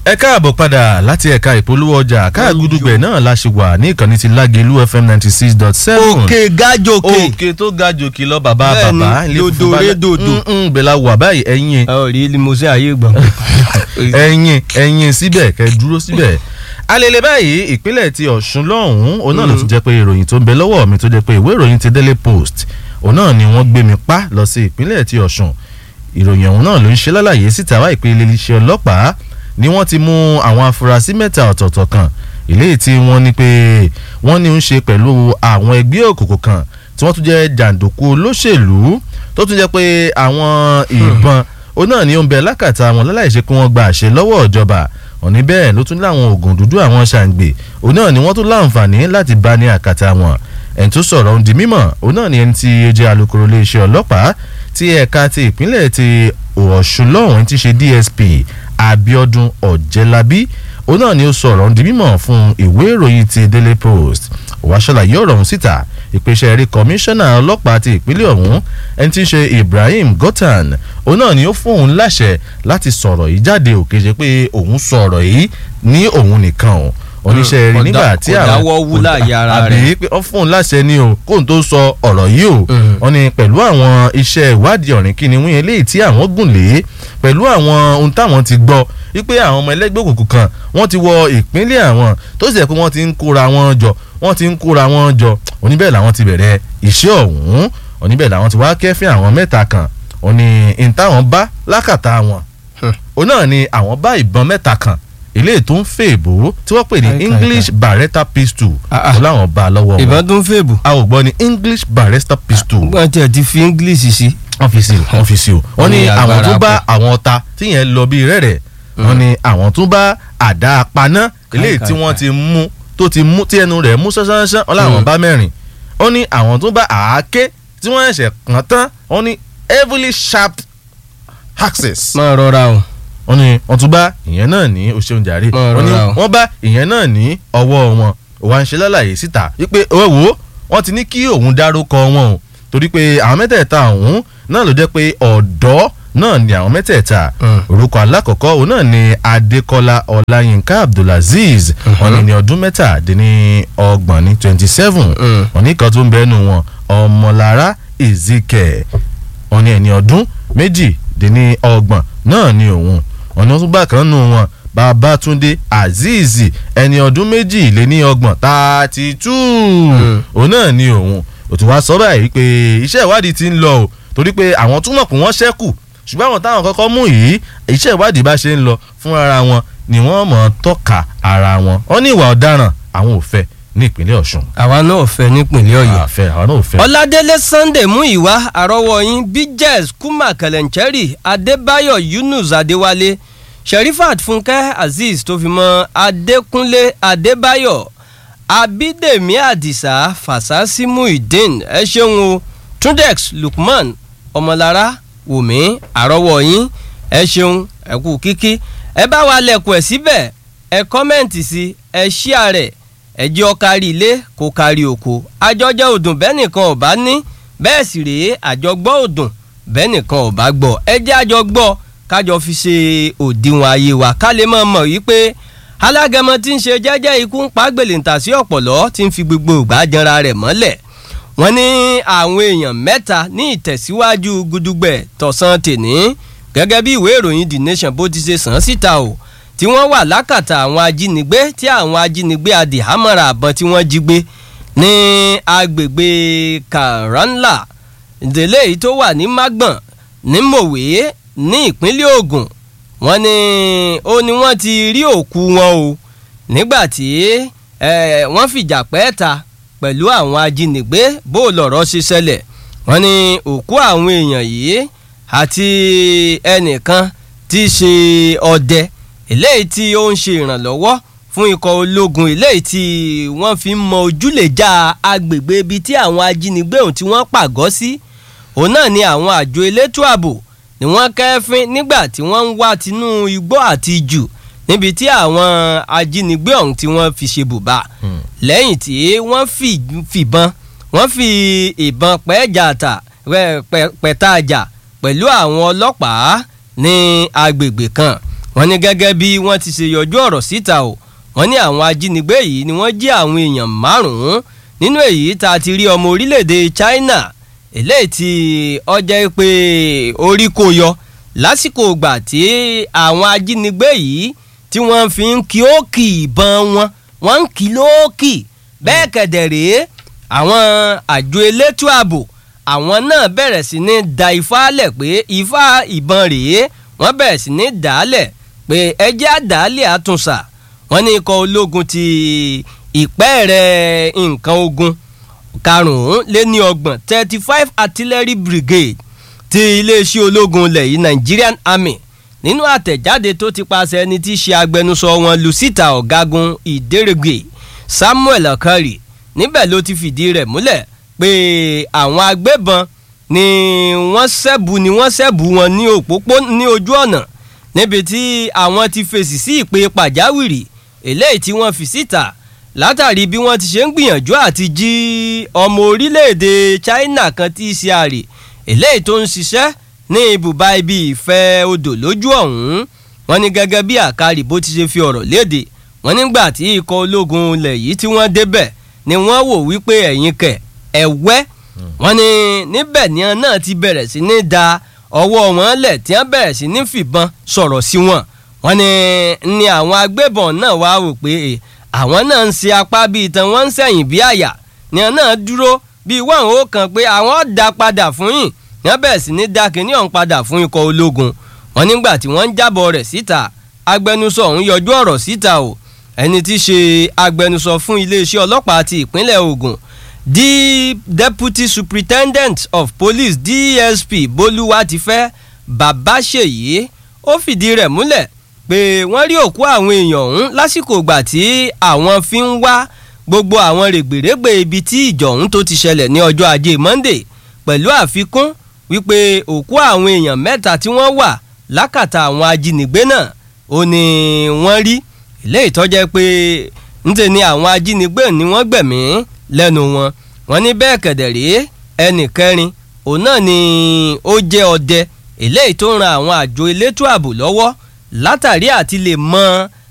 ẹ káàbọ̀ padà láti ẹ̀ka ìpolówó ọjà káàgùdùgbẹ̀ náà la ṣe wà ní ìkànnì ti lágẹ̀lú fm ninety six dot seven òkè gájòkè òkè tó ga jòkè lọ bàbá Bẹ́ẹ̀ni, bàbá ilé funfun dòdò balẹ̀- ré dòdò. Mm, mm, bẹ́ẹ̀ la wà báyìí ẹ̀yin ẹ ò rí limousine ayé gbọ̀n. ẹ̀yin ẹ̀yin síbẹ̀ kẹ́ dúró síbẹ̀ alele báyìí ìpínlẹ̀ ti ọ̀ṣun lọ́hùn-ún òun náà ló tún jẹ́ pé ìròyìn tó ń bẹ lọ́wọ́ mi tó jẹ́ pé ìwé ìròyìn ti daily post òun náà ni wọ́n gbé mi pa lọ sí ìpínlẹ̀ ti ọ̀ṣun ìròyìn ọ̀hún náà ló ń ṣe lálàyé síta wá ìpele iléeṣẹ́ ọlọ́pàá ni wọ́n ti mú àwọn afurasí mẹ́ta ọ̀tọ̀ọ̀tọ̀ kan eléyìí tí wọ́n ní pé wọ́n ní ń ṣe pẹ̀lú àwọn ẹgbẹ́ òkùnkùn kan tí wọ́n tún jẹ́ jàǹdùkú olóṣèlú tó tún jẹ́ pé àwọn ìbọn òun náà ni ó ń bẹ lákàtà wọn láláìṣe pé wọ́n gba àṣẹ lọ́wọ́ ìjọba òní bẹ́ẹ̀ ló tún láwọn oògùn dúdú àwọn ṣàǹgbè òun náà ni wọ́n tún láǹfààní láti bá ní àkàtà wọn ẹni tó sọ̀rọ̀ ohun di mímọ̀ òun náà ni ẹni tí ó jẹ́ alukoro iléeṣẹ́ ọlọ́pàá tí ẹ̀ka ti ìpínlẹ̀ ti ọ̀ṣun lọ́hùn ti ṣe dsp abiodun ọ̀jẹ̀lábí òun náà ni ó sọ̀rọ̀ ohun di mímọ̀ fún ìwé ìròyìn ti daily post òwá ṣàlàyé ọ̀rọ̀ ọ̀hún síta ìpèsè rí kọmíṣánná ọlọ́pàá ti ìpínlẹ̀ ọ̀hún ẹni tí ń ṣe ibrahim gotan òun náà ni ó fún òun láṣẹ láti sọ̀rọ̀ yìí jáde òkè ṣe pé òun sọ̀rọ̀ yìí ní òun nìkan o oníṣẹ́ rí kò nígbà dá- tí kò àwọn dáwọ́ wú láàyè ara àbí rẹ̀. pé ó fún un láṣẹ ni o kóun tó sọ ọ̀rọ̀ yìí o Mm. wọ́n ní pẹ̀lú àwọn iṣẹ́ ìwádìí ọ̀rìn kìnìún eléyìí tí àwọn gùn lé pẹ̀lú àwọn ohun táwọn ti gbọ́ wípé àwọn ọmọ ẹlẹ́gbẹ́ òkùnkùn kan wọ́n ti wọ ìpínlẹ̀ àwọn tó sì jẹ́ pé wọ́n ti ń kóra wọn jọ wọ́n ti ń kóra wọn jọ oníbẹ̀ làwọn ti bẹ̀rẹ̀ iṣẹ́ ọ̀hún oníbẹ̀ làwọn ti wá kẹ́fín àwọn mẹ́ta kan òní ìtàwọn bá lákàtà wọn òun náà ni àwọn bá ìbọn mẹ́ta kan eléyìí tó ń fèèbó tí wọ́n pè ní Kai, kai, english beretta pistol Ah, ah. ó láwọn bá a lọ́wọ́ wọn ìbọn tó ń fèbù. a ò gbọ́ ní english barrister pistol wọ́n tiẹ̀ ti fi english sí. wọ́n fi sí o wọ́n fi sí o wọ́n ní ní àwọn agbára tó bá pọ̀. àwọn ọta tí yẹn lọ bí rẹ̀rẹ̀ wọ́n ní àwọn tó bá àdá apaná eléyìí kai, tí wọ́n kai. ti mú tó ti mú tí ẹnu rẹ̀ mú ṣánṣánṣán wọ́n láwọn Mm. bá mẹ́rin wọ́n ní àwọn tó bá àáké tí wọ́n ẹ̀ṣẹ̀ kàn tán wọ́n ní heavily sharp axes máa rọra o. wọ́n ní wọ́n tún bá ìyẹn náà ní oṣeun jàre Mọ̀ wọ́n ní rọra o. wọ́n bá ìyẹn náà ní ọwọ́ wọn òwa ń ṣe lálàyé síta wípé owó wo wọ́n ti ní kí òun dárúkọ wọn o torí pé àwọn mẹ́tẹ̀ẹ̀ta ọ̀hún náà ló jẹ́ pé ọ̀dọ́ náà ni àwọn mẹ́tẹ̀ẹ̀ta Mm. orúkọ alákọ̀ọ́kọ́ òun náà ni adékọ́lá ọláyínká abdulazeez wọ́n ní ní ọdún mẹ́tàdínní ọgbọ̀n ní twenty seven Mm. wọ́n ní kan tó ń bẹ́nu wọn ọmọlára ezike wọ́n ní ẹni ọdún méjìdínní ọgbọ̀n náà ni òun wọ́n ní wọ́n tún gbà kan nù wọn babatunde azeez ẹni ọdún méjìléní ọgbọ̀n thirty two òun náà ni òun òtún wá sọ báyìí pé iṣẹ́ ìwádìí ti ń lọ o torí pé àwọn túmọ̀ pé wọ́n ṣẹ́kù ṣùgbọ́n àwọn táwọn kọ́kọ́ mú yìí iṣẹ́ ìwádìí bá ṣe ń lọ fún ara wọn ni wọ́n mọ̀ ọ́n tọ́ka ara wọn wọ́n ní ìwà ọ̀daràn àwọn ò fẹ́ ní ìpínlẹ̀ ọ̀ṣun àwa náà fẹ́ nípìnlẹ̀ ọ̀yọ́. àfẹ́ àwọn náà ò fẹ́. ọládélé sunday mú ìwá àrọ́wọ́ yín bíjẹ́s kuma kẹlẹ̀nchẹ́rì adébáyọ̀ yunus adéwálé sherifat fúnkẹ́ azeez tó fi mọ́ adékúnlé adébáyọ̀ abídèmí àdìsá fàṣásí muhyiddin ẹ ṣeun o tundex lukman ọmọlára wùmí àrọ́wọ́ yín ẹ ṣeun ẹ kú kíkí ẹ bá wa lẹ̀kùn ẹ̀ síbẹ̀ ẹ kọ́mẹ̀ǹtì sí ẹ ṣíà rẹ̀ ẹ jẹ́ ó kárí ilé kó kárí oko àjọjẹ òdùn bẹ́ẹ̀ nìkan ò bá ní bẹ́ẹ̀ sì rèé àjọgbọ́ òdùn bẹ́ẹ̀ nìkan ò bá gbọ́ ẹ jẹ́ àjọgbọ́ kájọ fi ṣe òdiwọ̀n ayé wa ká lè máa mọ̀ wípé alágẹmọ tí ń ṣe jẹ́jẹ́ ikú ń pa gbèlèǹtà sí ọ̀pọ̀lọ́ tí ń fi gbogbo ìgbà janra rẹ̀ mọ́lẹ̀ wọ́n ní àwọn èèyàn mẹ́ta ní ìtẹ̀síwájú gudugbẹ̀ tọ̀sán tèní gẹ́gẹ́ bí ìwé ìròyìn the nation bó ti ṣe sàn án síta o tí wọ́n wà lákàtà àwọn ajínigbé tí àwọn ajínigbé adìhámọ́ra àbọ̀n tí wọ́n jí gbé ní agbègbè karanla ìdílé yìí tó wà ní magbon ní mòwe ní ìpínlẹ̀ Ògùn wọ́n ní ó ní wọ́n ti rí òkú wọn o nígbà tí eh, wọ́n fìjà pẹ́ ta pẹ̀lú àwọn ajínigbé bó lọ̀rọ̀ ṣe ṣẹlẹ̀ wọ́n ní òkú àwọn èèyàn yìí àti ẹnìkan tí í ṣe ọdẹ eléyìí tí ó ń ṣe ìrànlọ́wọ́ fún ikọ̀ ológun eléyìí tí wọ́n fi ń mọ ojúlèjà agbègbè ibi tí àwọn ajínigbé ọ̀hún tí wọ́n pàgọ́ sí òun náà ni àwọn àjọ elétò ààbò ni wọ́n kẹ́fín nígbà tí wọ́n ń wá tinú igbó àti jù níbi tí àwọn ajínigbé ọ̀hún tí wọ́n fi ṣe bùbá lẹ́yìn tí wọ́n fi fìbọn wọ́n fi ìbọn pẹ́ẹ́jà tà pẹ̀tà àjà pẹ̀lú àwọn ọlọ́pàá ní agbègbè kan wọ́n ní gẹ́gẹ́ bí wọ́n ti ṣe yọjú ọ̀rọ̀ síta o wọ́n ní àwọn ajínigbé yìí ni wọ́n jí àwọn èèyàn márùn-ún nínú èyí tá a ti rí ọmọ orílẹ̀-èdè China eléyìí tí ọjọ́ pé orí kò yọ lásìkò ìgbà tí àwọn ajínigbé yìí tí wọ́n fi ń kí ókì ìbọn wọn wọ́n ń kí lóòkì bẹ́ẹ̀ kẹ̀dẹ̀ rèé àwọn àjọ elétò ààbò àwọn náà bẹ̀rẹ̀ sí ní da ifá lẹ̀ pé ifá ìbọn rèé wọ́n bẹ̀rẹ̀ sí ní dàálẹ̀ pé ẹjẹ́ àdàálẹ̀ àtúnṣà wọ́n ní ikọ̀ ológun ti ìpẹ́ẹ̀rẹ̀ nǹkan ogun karùn-ún lé ní ọgbọ̀n thirty five artillery brigade ti iléeṣẹ́ ológun ilẹ̀ yìí Nigerian Army nínú àtẹ̀jáde tó ti paṣẹ ẹni tí í ṣe agbẹnusọ wọn Lucita ọ̀gágun ìdérègbè Samuel Okari níbẹ̀ ló ti fìdí rẹ̀ múlẹ̀ pé àwọn agbébọn ni wọ́n ṣẹ́bù ni wọ́n ṣẹ́bù wọn ní òpópó ní ojú ọ̀nà níbi tí àwọn ti fèsì sí ìpè pàjáwìrì eléyìí tí wọ́n fi síta látàrí bí wọ́n ti ṣe ń gbìyànjú àti jí ọmọ orílẹ̀-èdè China kan tí í ṣe àrè eléyìí tó ń ṣiṣẹ́ ní ibùba ibi ìfẹ́ odò lójú ọ̀hún wọ́n ní gẹ́gẹ́ bí àkàrí bó ti ṣe fi ọ̀rọ̀ léde wọ́n nígbà tí ikọ̀ ológun ilẹ̀ yìí tí wọ́n débẹ̀ ni wọ́n wò wípé ẹ̀yin kẹ̀ ẹ̀wẹ́ wọ́n ní níbẹ̀ ni wọn náà ti bẹ̀rẹ̀ sí ní da ọwọ́ wọn lẹ̀ tí wọ́n bẹ̀rẹ̀ sí ní fìbọn sọ̀rọ̀ sí wọn wọ́n ní ni àwọn agbébọn náà wá wò pé àwọn náà ń ṣe apá bíi tán wọ́n ń sẹ̀yìn bí àyà ni wọn náà dúró bíi wọ́n ò kàn pé àwọn dá padà fún yín ni wọ́n bẹ̀rẹ̀ sí ní dá kínní ọ̀hún padà fún ikọ̀ ológun wọ́n nígbà tí wọ́n ń jábọ̀ rẹ̀ síta agbẹnusọ ọ̀hún yọjú ọ̀rọ̀ síta o ẹni tí í ṣe agbẹnusọ fún iléeṣẹ́ ọlọ́pàá ti ìpínlẹ̀ Ògùn the deputy superintendent of police DSP Bolúwatifẹ́ Babáṣèyí ó fìdí rẹ̀ múlẹ̀ pé wọ́n rí òkú àwọn èèyàn ọ̀hún lásìkò ìgbà tí àwọn fi ń wá gbogbo àwọn règbèrègbè ibi tí ìjọ ọ̀hún tó ti ṣẹlẹ̀ ní ọjọ́ ajé Monday pẹ̀lú àfikún wípé òkú àwọn èèyàn mẹ́ta tí wọ́n wà lákàtà àwọn ajínigbé náà ó ní wọ́n rí ilé ìtọ́jẹ́ pé ńṣe ni àwọn ajínigbé ni wọ́n gbẹ̀mí lẹ́nu wọn wọ́n ní bẹ́ẹ̀ kẹ̀dẹ̀ rèé ẹnì kẹrin òun náà ni ó jẹ́ ọdẹ eléyìí tó ń ran àwọn àjọ elétò ààbò lọ́wọ́ látàrí àti lè mọ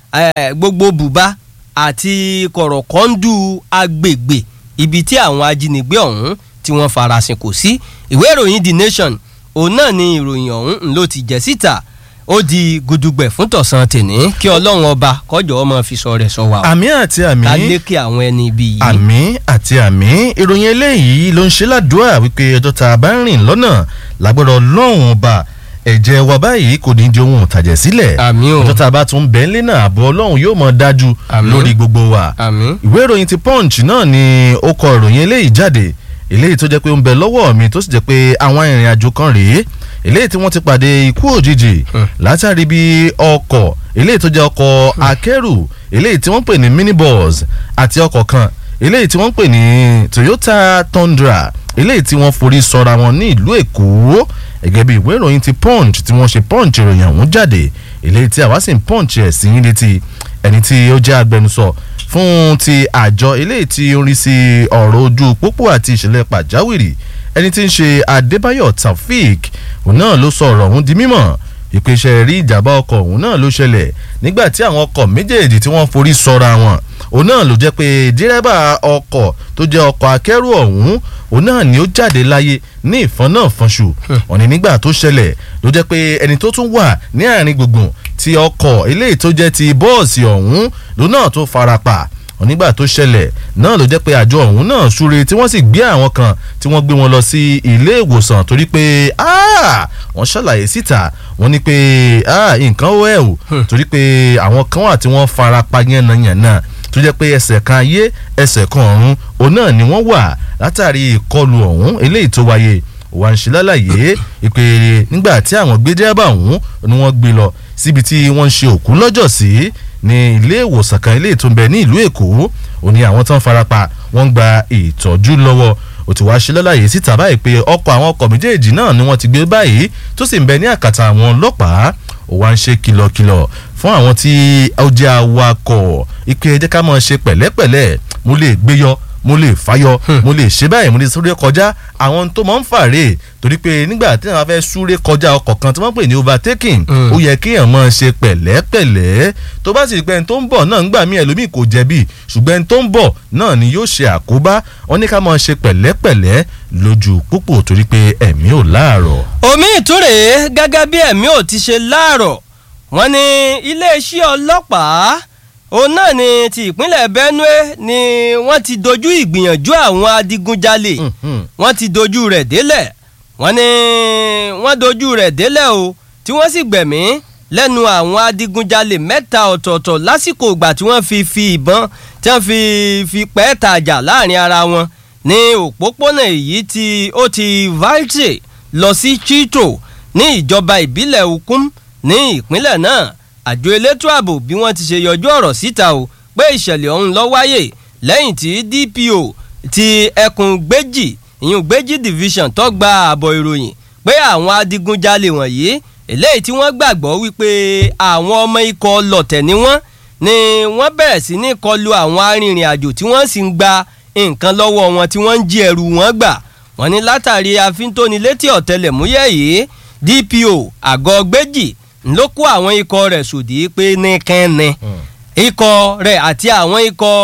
gbogbo bùbá àti kọ̀rọ̀kọ́ndù agbègbè ibi tí àwọn ajínigbé ọ̀hún tí wọ́n farasin kò sí ìwé ìròyìn The Nation òun náà ni ìròyìn ọ̀hún ló ti jẹ́ síta ó di gudugbẹ̀ fún tọ̀sán tèní kí ọlọ́run ọba kọjọ́ ọmọ fi sọ rẹ̀ sọ wa. àmì àti àmì ká lékè àwọn ẹni ibi yìí. àmì àti àmì ìròyìn eléyìí ló ń ṣe ládùúrà wípé ọjọ́ tá a bá ń rìn lọ́nà lágbọ́dọ̀ ọlọ́run ọba ẹ̀jẹ̀ wa báyìí kò ní di ohun ìtàjẹ̀ sílẹ̀ àmì o ọjọ́ tá a bá tún bẹ́ẹ̀ lé náà àbọ̀ ọlọ́run yóò mọ̀ dájú Àmín. lórí gbogbo wa àmì ìwé ìròyìn ti punch náà ni ó kọ ìròyìn eléyìí jáde eléyìí tó jẹ́ pé ó ń bẹ lọ́wọ́ mi tó sì jẹ́ pé àwọn ìrìn àjò kan rèé eléyìí tí wọ́n ti pàdé ikú òjijì Hmm. látàrí bí ọkọ̀ eléyìí tó jẹ́ ọkọ̀ akẹ́rù eléyìí tí wọ́n pè ní minibus àti ọkọ̀ kan eléyìí tí wọ́n pè ní Toyota Tundra eléyìí tí wọ́n forí sọra wọn ní ìlú Èkó gẹ́gẹ́ bí ìwé ìròyìn ti punch tí wọ́n ṣe punch ìròyìn ọ̀hún jáde eléyìí tí àwa sì ń punch ẹ̀ sí yín létí ẹni tí ó jẹ́ agbẹnusọ fún ti àjọ eléyìí tí ó ń rí sí ọ̀rọ̀ ojú pópó àti ìṣẹ̀lẹ̀ pàjáwìrì ẹni tí ń ṣe Adébáyọ̀ Taofik òun náà ló sọ ọ̀rọ̀ ọ̀hún di mímọ̀ ìpèsè rí ìjàmbá ọkọ̀ òun náà ló ṣẹlẹ̀ nígbà tí àwọn ọkọ̀ méjèèjì tí wọ́n forí sọra wọn òun náà ló jẹ́ pé dírẹ́bà ọkọ̀ tó jẹ́ ọkọ̀ akẹ́rù ọ̀hún òun náà ni ó jáde láyé ní ìfọ́n náà fọ́nṣù wọ́n ní nígbà tó ṣẹlẹ̀ ló jẹ́ pé ẹni tó tún wà ní àárín gbùngbùn ti ọkọ̀ eléyìí tó jẹ́ ti bọ́ọ̀sì ọ̀hún ló náà tó farapa wọ́n nígbà tó ṣẹlẹ̀ náà ló jẹ́ pé àjọ ọ̀hún náà súre tí wọ́n sì gbé àwọn kan tí wọ́n gbé wọn lọ sí ilé ìwòsàn torí pé ah, wọ́n ṣàlàyé síta wọ́n ní pé ah, nǹkan ó ẹ̀ o torí pé àwọn kan wà tí wọ́n fara pa yánnayànna tó jẹ́ pé ẹsẹ̀ kan ayé ẹsẹ̀ kan ọ̀run òun náà ni wọ́n wà látàrí ìkọlù ọ̀hún eléyìí tó wáyé wà ń ṣe lálàyé ìpè nígbà tí àwọn gbé dẹ́rẹ́bà ọ̀hún ni wọ́n gbé lọ síbi tí wọ́n ń ṣe òkú lọ́jọ́ sí ní ilé ìwòsàn kan ilé tó ń bẹ ní ìlú Èkó ó ní àwọn tó ń farapa wọ́n ń gba ìtọ́jú lọ́wọ́ ó ti wá ṣe lálàyé síta báyìí pé ọkọ̀ àwọn ọkọ̀ méjèèjì náà ni wọ́n ti gbé báyìí tó sì ń bẹ ní àkàtà àwọn ọlọ́pàá ó wá ń ṣe kìlọ̀kìlọ̀ fún àwọn tí ó jẹ́ awakọ̀ ìpè ẹ jẹ́ ká máa ṣe pẹ̀lẹ́pẹ̀lẹ́ mo lè gbé yọ mo lè fàyọ mo lè ṣe báyìí mo lè súré kọjá àwọn tó máa ń fàrè torí pé nígbà tí wọn fẹ́ súré kọjá ọkọ̀ kan tí wọ́n pè ní overtaking ó yẹ kéèyàn máa ṣe pẹ̀lẹ́pẹ̀lẹ́ tó bá sì pẹ́ ẹni tó ń bọ̀ náà ń gbà mí ẹlòmíì kò jẹ̀bi ṣùgbọ́n ẹni tó ń bọ̀ náà ni yóò ṣe àkóbá wọn ní ká máa ṣe pẹ̀lẹ́pẹ̀lẹ́ lójú púpọ̀ torí pé ẹ̀mí ò láàrọ̀. omi ìtúrè gẹ́gẹ́ bí ẹ̀mí ò ti ṣe láàrọ̀ wọ́n ní iléeṣẹ́ ọlọ́pàá òun náà ni ti ìpínlẹ̀ Benue ni wọ́n ti dojú ìgbìyànjú àwọn adigunjalè wọ́n ti dojú rẹ̀ délẹ̀ wọ́n ní wọ́n dojú rẹ̀ délẹ̀ o tí wọ́n sì gbẹ̀mí lẹ́nu àwọn adigunjalè mẹ́ta ọ̀tọ̀ọ̀tọ̀ lásìkò ìgbà tí wọ́n fi fi ìbọn tí wọ́n fi fi pẹ́ tajà láàrin ara wọn ní òpópónà èyí tí ó ti Valte lọ sí Chito ní ìjọba ìbílẹ̀ Ukum ní ìpínlẹ̀ náà àjọ elétò ààbò bí wọ́n ti ṣe yọjú ọ̀rọ̀ síta o pé ìṣẹ̀lẹ̀ ọ̀hún ló wáyé lẹ́yìn tí DPO ti ẹkùn gbéjì ìyún gbéjì division tó gba àbọ̀ ìròyìn pé àwọn adigunjalè wọ̀nyí eléyìí tí wọ́n gbàgbọ́ wípé àwọn ọmọ ikọ̀ lọ̀tẹ̀ ni wọ́n ni wọ́n bẹ̀rẹ̀ sí ní kọlu àwọn arìnrìn àjò tí wọ́n sì ń gba nǹkan lọ́wọ́ wọn tí wọ́n ń jí ẹrù wọn gbà wọ́n ní látàrí àfintónilétí ọ̀tẹlẹ̀múyẹ́ yìí DPO àgọ́ gbéjì ló kó àwọn ikọ̀ rẹ̀ sòdí pé ní kẹ́ni ikọ̀ rẹ̀ àti àwọn ikọ̀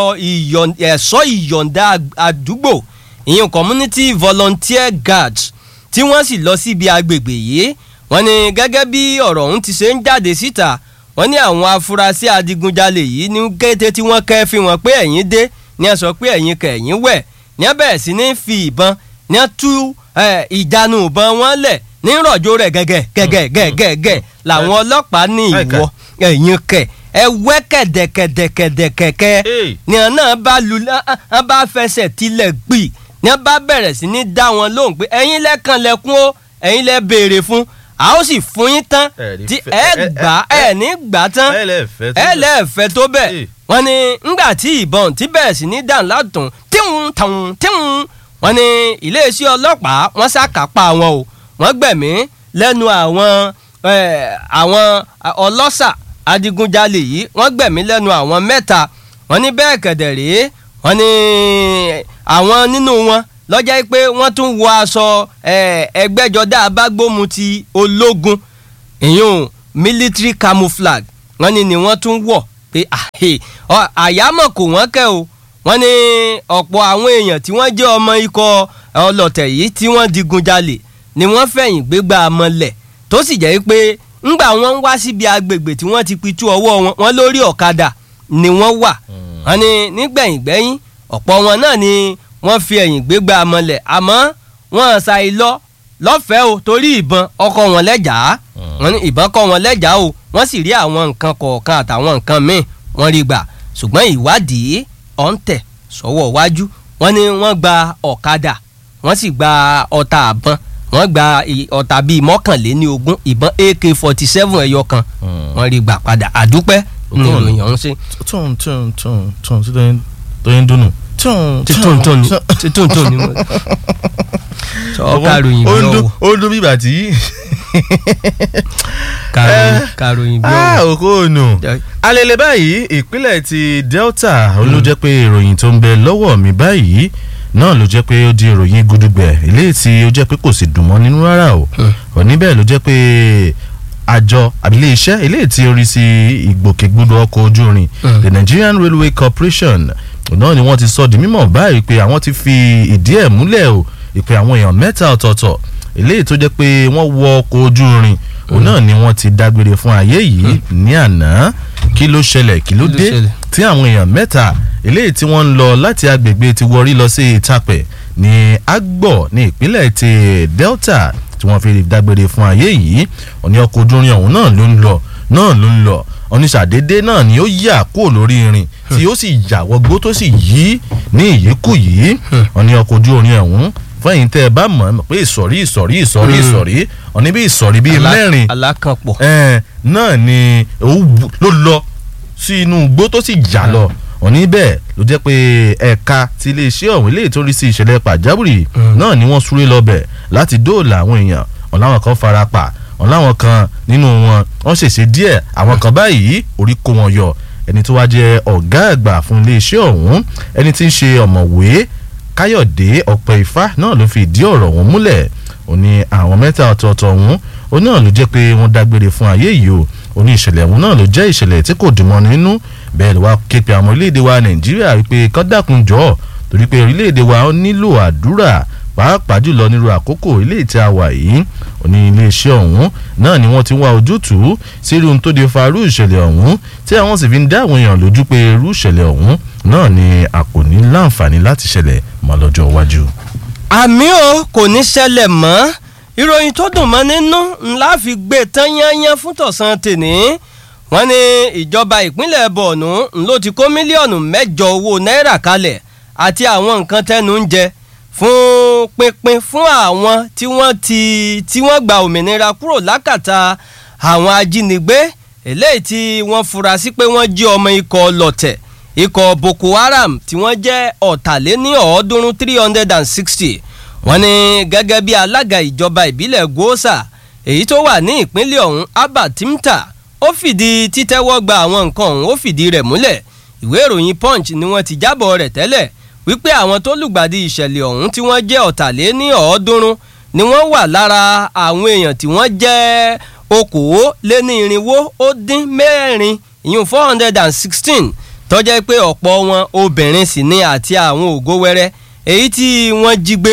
ẹ̀ṣọ́ ìyọ̀ǹda àdúgbò ìyẹn community volunteer guards tí wọ́n sì lọ síbi agbègbè yìí wọ́n ní gẹ́gẹ́ bí ọ̀rọ̀ ọ̀hún ti ṣe ń jáde síta wọ́n ní àwọn afurasí adigunjalè yìí ní kété tí wọ́n kẹ́ fi wọn pé ẹ̀yìn dé ní ẹ sọ pé ẹ̀yìn kẹ̀yìn wẹ̀ ní ẹ bẹ̀rẹ̀ sí ní fi ìbọn ní ẹ tú ìjánu ìbọn wọn lẹ̀ ní rọ̀jò rẹ̀ gẹ́gẹ́ gẹ́gẹ́ gẹ́gẹ́ gẹ́ làwọn ọlọ́pàá ní ìwọ ẹ̀yìn kẹ̀ ẹ wẹ́ kẹ̀dẹ̀kẹ̀dẹ̀kẹ̀dẹ̀kẹ̀kẹ́ ní ẹ náà bá lu ẹ bá fẹsẹ̀ tilẹ̀ gbì ní ẹ bá bẹ̀rẹ̀ sí ní dá wọn lóhùn pé ẹ̀yin lẹ́kàn lẹ́kún ó ẹ̀yin lẹ́ béèrè fún a ó sì fún yín tán tí ẹ gbà ẹ ní gbà tán ẹ lẹ́ẹ̀fẹ́ tó bẹ̀ wọ́n ní ńgbà tí ìbọn tí bẹ̀rẹ̀ sí ní dàn látùn tíhun tàun tíhun wọ́n ní iléeṣẹ́ ọlọ́pàá wọ́n ṣàkápá wọn o wọ́n gbẹ̀mí lẹ́nu àwọn àwọn ọlọ́ṣà adigunjalè yìí wọ́n gbẹ̀mí lẹ́nu àwọn mẹ́ta wọ́n ní bẹ́ẹ̀ kẹ̀dẹ̀ rèé wọ́n ní àwọn nínú wọn lọ́jà pé wọ́n tún wọ aṣọ ẹgbẹ́jọdá abágbómu ti ológun ìyún military camouflage wọ́n ní ni wọ́n tún wọ̀ pé àyámọ̀ kò wọ́n kẹ́ o wọ́n ní ọ̀pọ̀ àwọn èèyàn tí wọ́n jẹ́ ọmọ ikọ̀ ọlọ̀tẹ̀ yìí tí wọ́n digun jalè ni wọ́n fẹ̀yìn gbégbá mọ́lẹ̀ tó sì jẹ́ pé ńgbà wọ́n ń wá síbi agbègbè tí wọ́n ti pitú ọwọ́ wọn wọ́n lórí ọ̀kadà ni wọ́n wà wọ́n ní nígbẹ̀yìngbẹ́yìn ọ̀pọ̀ wọn náà ni wọ́n fi ẹ̀yìn gbégbá mọ́lẹ̀ àmọ́ wọ́n ṣàì lọ lọ́fẹ̀ẹ́ o torí ìbọn ọkọ̀ wọn lẹ́jàá wọ́n ní ìbọn kọ́ wọn lẹ́jàá o wọ́n sì rí àwọn nǹkan kọ̀ọ̀kan àtàwọn nǹkan míì wọ́n rí gbà ṣùgbọ́n ìwádìí ọ̀ǹtẹ̀ sọ́wọ́ wájú wọ́n ní wọ́n gba ọ̀kadà wọ́n sì gba ọta àbọn wọ́n gba ọta bíi mọ́kànléní ogún ìbọn ak forty seven ẹyọ kan wọ́n rí gbà padà àdúpẹ́ ní ìròyìn ọ̀hún sí. tún tún tún tún tí tó yẹn dùnú. títún tún ni títún tún ni mo sọ kàròyìn bí ọwọ. ó dún bíbà tí. kàròyìn bí ah ọwọ. òkòònù alẹ́lẹ́ báyìí ìpínlẹ̀ ti Delta ló jẹ́ pé ìròyìn tó ń bẹ lọ́wọ́ mi báyìí náà ló jẹ́ pé ó di ìròyìn gudugbẹ̀ eléyìí tí ó jẹ́ pé kò sì dùn mọ́ nínú rárá o òní bẹ́ẹ̀ ló jẹ́ pé àjọ àbílẹ̀ iṣẹ́ eléyìí tí ó rí sí ìgbòkègbodò ọkọ̀ ojú irin the Nigerian Railway Corporation náà ni wọ́n ti sọ di mímọ̀ báyìí pé àwọn ti fi ìdí ẹ̀ múlẹ̀ o ìpè àwọn èèyàn mẹ́ta ọ̀tọ̀ọ̀tọ̀ eléyìí tó jẹ́ pé wọ́n wọ ọkọ̀ ojú irin òun náà ni wọ́n ti dágbére fún ayé yìí ní àná kí ló ṣẹlẹ̀ kí ló dé tí àwọn èèyàn mẹ́ta eléyìí tí wọ́n ń lọ láti agbègbè ti wọrí lọ sí Ìtàpẹ̀ ní Agbọ̀ ní ìpínlẹ̀ ti Delta tí wọ́n fi dágbére fún ayé yìí òní ọkọ̀ ojú irin ọ̀hún náà ló ń lọ náà ló ń lọ oníṣàdédé náà ni ó yà kúrò lórí irin tí ó sì yà wọgbó tó sì yí ní ìyíkù yìí òní ọkọ̀ ojú irin ọ̀hún fẹ́yìn tẹ́ ẹ bá mọ̀ ẹ́ pé ìsọ̀rí ìsọ̀rí ìsọ̀rí ìsọ̀rí ọ̀ní bí ìsọ̀rí bíi mẹ́rin alákànpọ̀. náà ni ló lọ sí inú igbó tó sì jà lọ òní bẹ́ẹ̀ ló jẹ́ pé ẹ̀ka ti iléeṣẹ́ ọ̀hún ilé ìtòrí sí ìṣẹ̀lẹ̀ pàjáwìrì náà ni wọ́n súré lọ bẹ̀ láti dóòlà àwọn èèyàn ọ̀n láwọn kan fara pa ọ̀n láwọn kan nínú wọn wọ́n ṣèṣe díẹ̀ àwọn kan báyìí orí kó wọn yọ ẹni tó wá jẹ́ ọ̀gá àgbà fún iléeṣẹ́ ọ̀hún ẹni tí ń ṣe ọ̀mọ̀wé káyọ̀dé ọ̀pẹ ifá náà ló fi ìdí ọ̀rọ̀ ọ̀hún múlẹ̀ ó ní àwọn mẹ́ta ọ̀tọ̀ọ̀tọ̀ ọ̀hún ó náà ló jẹ́ pé wọ́n dágbére fún ayé yìí o ó ní ìṣẹ̀lẹ̀ ọ̀hún náà ló jẹ́ ìṣẹ̀lẹ̀ tí kò dùn mọ́ nínú bẹ́ẹ̀ ló wá ké pe àwọn orílẹ̀-èdè wa nàìjíríà wípé kán dákun jọ̀ọ́ torí pé orílẹ̀-èdè wa ó nílò àdúrà pàápàá jùlọ nírú àkókò ilé ìtẹ́ àwà yìí ó ní iléeṣẹ́ ọ̀hún náà ni wọ́n ti wá ojútùú sí irú tó de fa irú ìṣẹ̀lẹ̀ ọ̀hún tí àwọn sì fi ń dá àwọn èèyàn lójú pé irú ìṣẹ̀lẹ̀ ọ̀hún náà ni a kò ní láǹfààní láti ṣẹlẹ̀ mọ́ lọ́jọ́ iwájú. àmì o kò ní ṣẹlẹ̀ mọ́ ìròyìn tó dùn mọ́ nínú ńlá fi gbé tán yányán fún tọ̀sán tèní wọ́n ní ìjọba ìpínlẹ̀ bọ̀ọ̀nù ló ti kó mílíọ̀nù mẹ́jọ owó náírà kalẹ̀ àti àwọn nǹkan tẹnu ń jẹ fún pínpín fún àwọn tí wọ́n ti tí wọ́n gba òmìnira kúrò lákàtà àwọn ajínigbé eléyìí tí wọ́n fura sí pé wọ́n jí ọmọ ikọ̀ lọ̀tẹ̀ ikọ̀ boko haram tí wọ́n jẹ́ ọ̀tàléní ọ̀ọ́dúnrún three hundred and sixty wọ́n ní gẹ́gẹ́ bí alága ìjọba ìbílẹ̀ gosa èyí tó wà ní ìpínlẹ̀ ọ̀hún abba timta ó fìdí títẹ́wọ́ gba àwọn nǹkan ọ̀hún ó fìdí rẹ̀ múlẹ̀ ìwé ìròyìn punch ni wọ́n ti jábọ̀ rẹ̀ tẹ́lẹ̀ wípé àwọn tó lùgbàdì ìṣẹ̀lẹ̀ ọ̀hún tí wọ́n jẹ́ ọ̀tàléní ọ̀ọ́dúnrún ni wọ́n wà lára àwọn èèyàn tí wọ́n jẹ́ okòó lé ní irinwó ó dín mẹ́rin ìyún four hundred and sixteen tó jẹ́ pé ọ̀pọ̀ wọn obìnrin sì ni àti àwọn ògo wẹ́rẹ́ èyí tí wọ́n jí gbé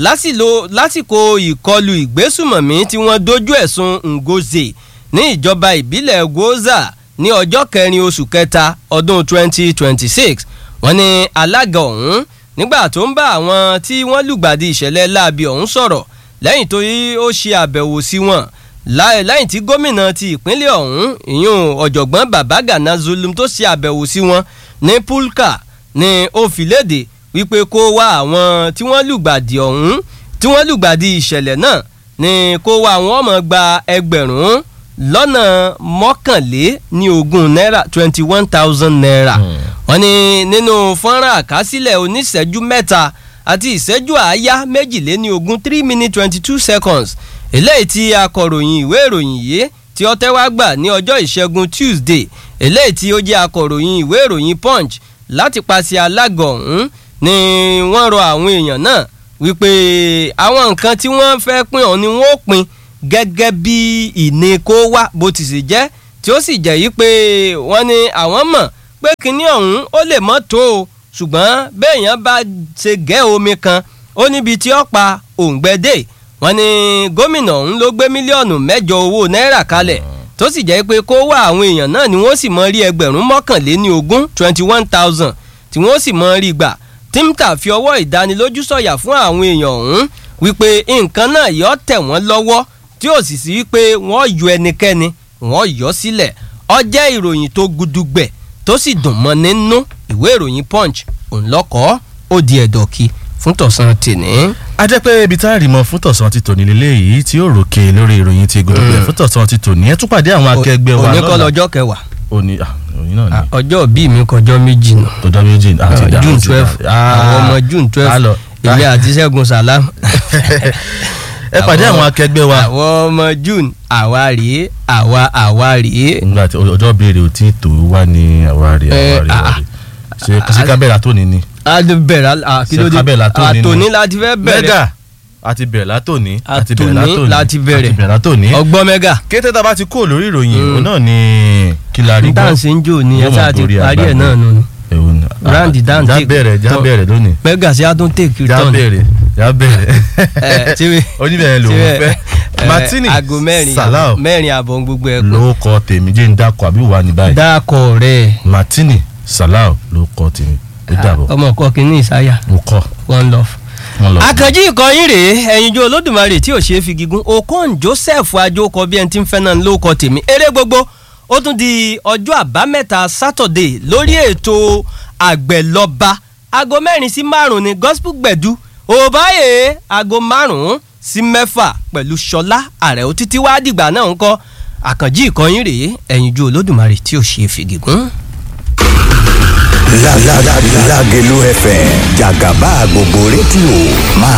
lásìkò ìkọlù ìgbésùmọ̀mí tí wọ́n dojú ẹ̀sùn ngoze ní ìjọba ìbílẹ̀ goza ní ọjọ́ kẹrin oṣù kẹta ọdún twenty twenty six wọ́n ní alága ọ̀hún nígbà tó ń bá àwọn tí wọ́n lùgbàdì ìṣẹ̀lẹ̀ láabi ọ̀hún sọ̀rọ̀ lẹ́yìn tó ó ṣe àbẹ̀wò sí wọn lẹ́yìn tí gómìnà ti ìpínlẹ̀ ọ̀hún ìyún ọ̀jọ̀gbọ́n babagana zulum tó ṣe àbẹ̀wò sí wọn ní pulka ní ó fi léde wípé kó wá àwọn tí wọ́n lùgbàdì ọ̀hún tí wọ́n lùgbàdì ìṣẹ̀lẹ̀ náà ní kó wá àwọn ọmọ gba ẹgbẹ̀rún lọ́nà mọ́kànlé ní ogún náírà twenty one thousand naira wọ́n ní nínú fọ́nrán àkásílẹ̀ oníṣẹ́jú mẹ́ta àti ìṣẹ́jú àáyá méjìléní ogún three minutes twenty two seconds eléyìí tí akọ̀ròyìn ìwé ìròyìn yìí tí ó tẹ́wá gbà ní ọjọ́ ìṣẹ́gun tuesday eléyìí tí ó jẹ́ akọ̀ròyìn ìwé ìròyìn punch láti paṣẹ alága ọ̀hún ni wọ́n rọ àwọn èèyàn náà wípé àwọn nǹkan tí wọ́n fẹ́ pín ọ̀hún ni wọ́n pín gẹ́gẹ́ bí ìní kó wá bó ti sì jẹ́ tí ó sì jẹ́ yí pé wọ́n ní àwọn mọ̀ pé kinní ọ̀hún ó lè mọ́ tó o ṣùgbọ́n béèyàn bá ṣe gẹ́ omi kan ó níbi tí ó pa òǹgbẹ́dẹ́ wọ́n ní gómìnà ọ̀hún ló gbé mílíọ̀nù mẹ́jọ owó náírà kalẹ̀ tó sì jẹ́ pé kó wá àwọn èèyàn náà ni wọ́n sì mọ rí ẹgbẹ̀rún mọ́kànléní ogún twenty one thousand tí wọ́n sì mọ rí gbà tímtà fi ọwọ́ ìdánilójú sọ̀yà fún àwọn èèyàn ọ̀hún wípé nǹkan náà yọ tẹ̀ wọ́n lọ́wọ́ tí ó sì sí wípé wọ́n yọ ẹnikẹ́ni wọ́n yọ sílẹ̀ ó jẹ́ ìròyìn tó gudugbẹ̀ tó sì dùn mọ́ nínú ìwé ìròyìn punch òǹlọ́kọ́ ó di ẹ̀dọ̀kì fún tọ̀sán tèní. a jẹ́ pé ibi tá a rí mọ fún tọ̀sán ti tòní lélẹ̀ yìí tí ó ròkè lórí ìròyìn ti gudugbẹ̀ fún tọ̀sán ti tòní ẹ tún pàdé àwọn akẹgbẹ́ wa òní kọ́ lọ́jọ́ kẹwàá òní òní náà ni ọjọ́ bíi mi kọjọ́ méjì nù ọjọ́ méjì àti ìdá june twelve àwọn ọmọ june twelve èmi àti ṣẹ́gun salam. ẹ pàdé àwọn akẹgbẹ́ wa. àwọn ọmọ june àwa rèé àwa àwa rèé. nígbà tí ọjọ́ béèrè ò tí tó wá ní àwa rèé àwa rèé àwa rèé ṣe ṣe kábẹ́rẹ́ àtòní ni. a ti bẹ̀rẹ̀ kí ló dé àtòní láti fẹ́ bẹ̀rẹ̀. mẹ́gà àti bẹ̀rẹ̀ látòní. àtòní láti bẹ̀rẹ̀ àti bẹ̀rẹ̀ látòní. ọgbọ́n mẹ́gà. kété tá a bá ti kó lórí ìròyìn òun náà ni kí la rí gbọ́. dáǹsì ń jò ní ẹ sáà ti parí ẹ̀ náà nù. Randy Dan já take- bẹ̀rẹ̀ já tọ́- bẹ̀rẹ̀ lónìí. mẹ́gà sí adún take já return. bẹ̀rẹ̀ já bẹ̀rẹ̀. ẹ tí wí- oníbẹ̀rẹ̀ lòun tí wí- fẹ́. ẹ, Martini aago mẹ́rin Salau àbọ̀- mẹ́rin àbọ̀ gbogbo ẹ̀ pọ̀. ló kọ tèmi jẹ́ ń dákọ̀ àbí wà ní báyìí. dákọ̀ rẹ̀ Martini Salau ló kọ tèmi ó dàbọ̀ ọmọ kọ́ kínní ìsáyà mo kọ́ one love. wọn lọ. àkànjí ìkọyín rèé ẹ̀yinjú olódùmarè tí ò ṣeé fi gígùn okon joseph ajókọ bí ẹni tí ń fẹ́ náà ló kọ tèmi eré gbogbo ó tún di ọjọ́ àbámẹ́ta saturday lórí ètò àgbẹ̀lọba aago mẹ́rin sí márùn ní gospel gbẹ̀du òbáyé aago márùn sí mẹ́fà pẹ̀lú ṣọlá àrẹ̀ òtítí wá dìgbà náà ń kọ́ àkànjí ìkọyín rèé ẹ̀yinjú olódùmarè tí ò ṣeé fi gígùn. Lágẹ̀lú FM jàgàbá gbogbo rédíò máa